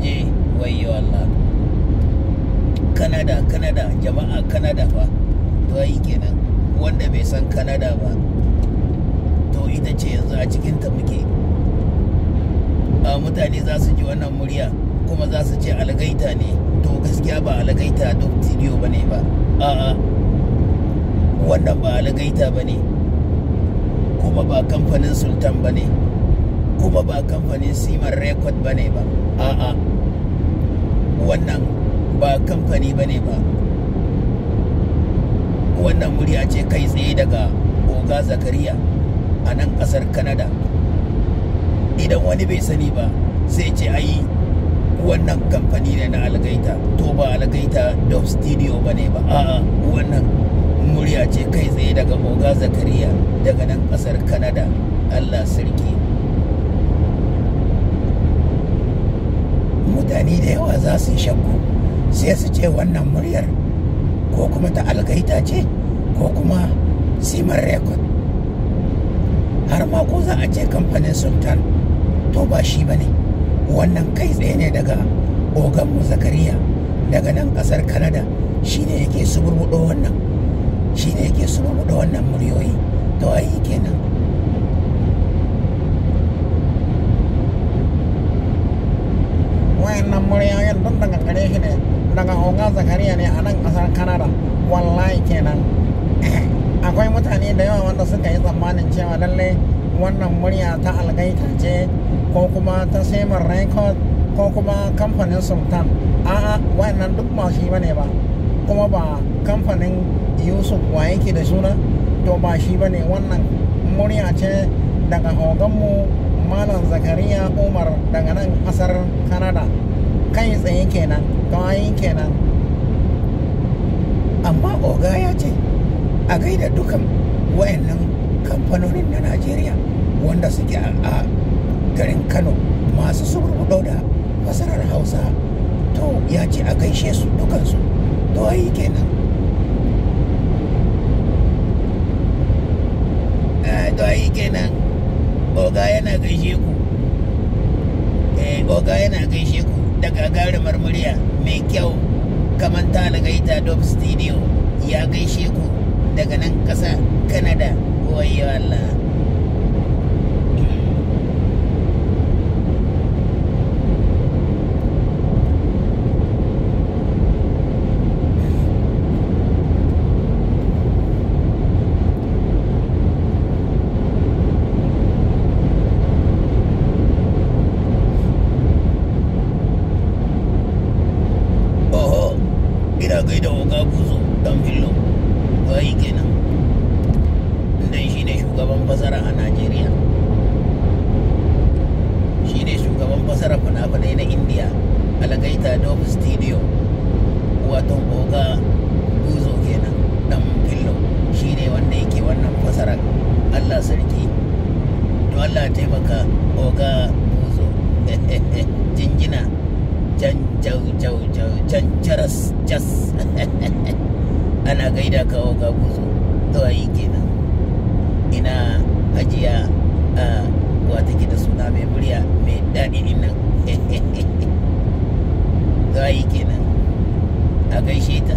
je wayo Allah Canada Canada jama'a Canada fa to ai kenan wanda bai san Canada ba to ita ce yanzu a cikin ta muke a mutane za su ji wannan murya kuma za su ce algaita ne to gaskiya ba algaita duk studio ba ne ba a'a wannan ba algaita ba ne kuma ba kamfanin sultan ba ne kuma ba kamfanin siman record ba ne ba a'a wannan ba kamfani ba ne ba wannan murya ce kai tsaye daga oga zakariya a nan kasar canada idan wani bai sani ba sai ce ayi wannan kamfani ne na algaita to ba algaita dub studio ba ne ba a'a wannan murya ce kai tsaye daga oga zakariya daga nan kasar canada allah sarki mutane da yawa za su yi shakku sai su ce wannan muryar ko kuma ta algaita ce ko kuma simar record har ma ko za a ce kamfanin sultan to ba shi ba ne wannan kai tsaye ne daga oganmu zakariya daga nan kasar canada shi ne yake suburbuɗo wannan shi ne yake suburbuɗo wannan muryoyi to ayi kenan wayannan muryoyin duk daga gare shi ne daga oga zakariya ne a nan kasar canada wallahi kenan akwai mutane da yawa wanda suka yi tsammanin cewa lallai wannan murya ta algaita ce ko kuma ta semar record ko kuma kamfanin sultan a'a wannan duk ba shi bane ba kuma ba kamfanin yusuf wa yake da suna to ba shi bane wannan murya ce daga oganmu malam zakariya umar daga nan kasar canada kai tsaye kenan kawai kenan amma oga ya ce a gaida dukan wayannan kamfanonin na najeriya wanda suke a garin kano masu suburbuɗo da fasarar hausa to ya ce a gaishe su dukansu to ayi kenan to ayi kenan oga yana gaishe ku eh oga yana gaishe ku daga gagarumar murya mai kyau kamar ta algaita dub studio ya gaishe ku daga nan ƙasa canada wayo Allah oho ina gaida oga buzo dan fillo bayi kenan dan shi ne shugaban fasara a najeriya shi ne shugaban fasara fina-finai na india algaita dove studio wato oga buzo kenan dan fillo shi ne wanda yake wannan fasarar allah sarki to allah taimaka oga buzo jinjina can jau jau jau can caras cas ana gaida ka oga buzo to ayi kenan ina hajiya a wata ke da suna mai murya mai daɗi din nan to ayi kenan a gaishe ta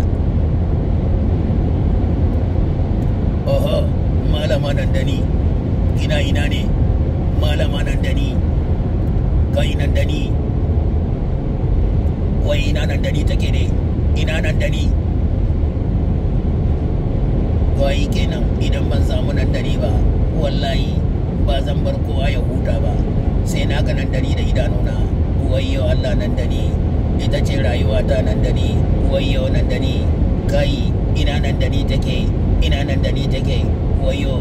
oho malama nan da ni ina ina ne malama nan da ni kai nan da ni wai ina nan da ni take ne ina nan da ni wai kenan idan ban samu nan da ni ba wallahi ba zan bar kowa ya huta ba sai na ga nan da ni da idanuna wayyo Allah nan da ni ita ce rayuwata nan da ni wayyo nan da ni kai ina nan da ni take ina nan da ni take wayyo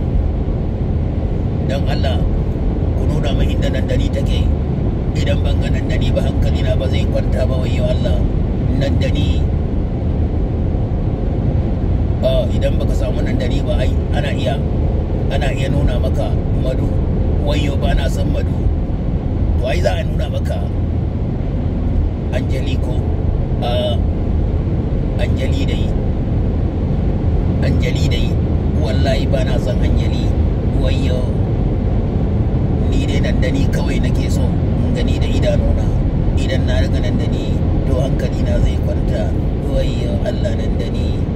dan Allah ku nuna min inda nan da ni take idan ban ga nan da ni ba hankalina ba zai kwanta ba wayyo Allah nan da ni ah idan baka samu nan da ni ba ai ana iya ana iya nuna maka madu wayyo ba na san madu to ai za a nuna maka anjali ko a anjali dai anjali dai wallahi ba na san anjali wayyo ni dai nan da ni kawai nake so in gani da idanuna idan idan na riga nan da ni to hankali na zai kwanta wayyo Allah nan da ni